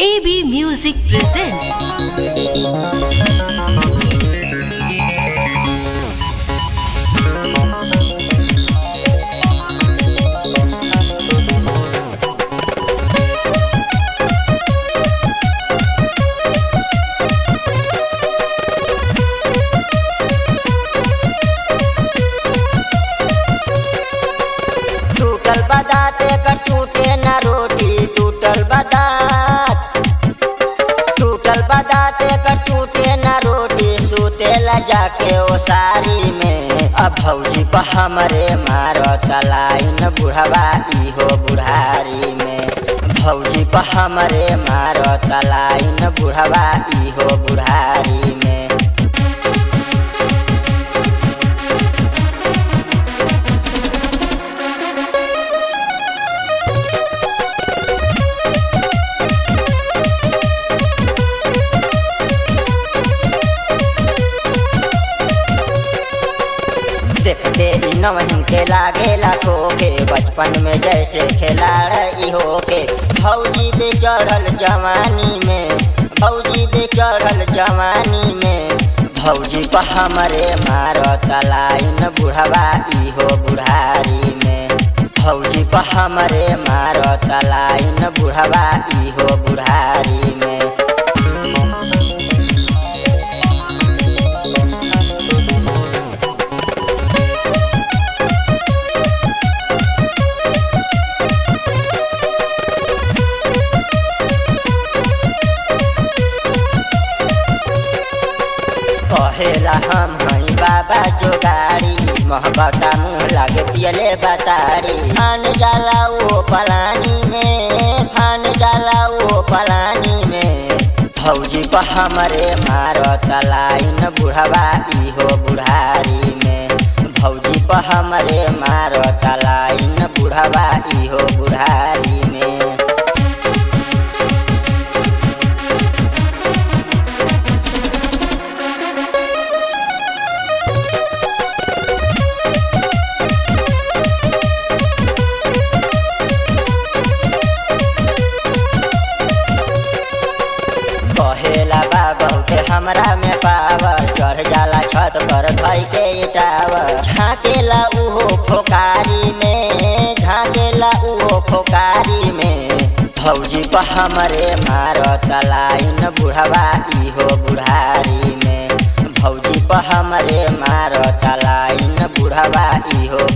AB Music presents. टूटल बदात एकर टूटे न रोटी टूटल बदात टूटल बदात एकर टूटे न रोटी सुतेला जाके ओ सारी में अब भौजी पर हमरे मारो तलाइन बुढ़वा इहो बुढ़ारी में भौजी पर हमरे मारो तलाइन बुढ़वा इहो बुढ़ारी में देखते ई नवहिन के लागेला ठोके बचपन में जैसे खेलाड़ इहो के भौजी बे चढ़ल जवानी में भौजी बे चढ़ल जवानी में भौजी पर हमरे मारो तलाइन बुढ़वा इहो बुढ़ारी में भौजी पर हमरे मारो तलाइन बुढ़वा इहो बुढ़ारी में कहेला हम हई बाबा जोगाड़ी मोहब्बता मुँह लागे पियले बताड़ी फान जाला वो पलानी में फान जाला वो पलानी में भौजी पर हमरे मारो तलाइन बुढ़वा इहो बुढ़ारी में भौजी पर हमरे मारो तलाइन बुढ़वा इहो बुढ़ारी में कहेला बा बहुते हमरा में पावर चढ़ जाला छत पर धई के टावर झाँकेला उहो फोकारी में झाँकेला उहो फोकारी में भौजी पर हमरे मारो तलाइन बुढ़वा इहो बुढ़ारी में भौजी पर हमरे मारो तलाइन बुढ़वा इहो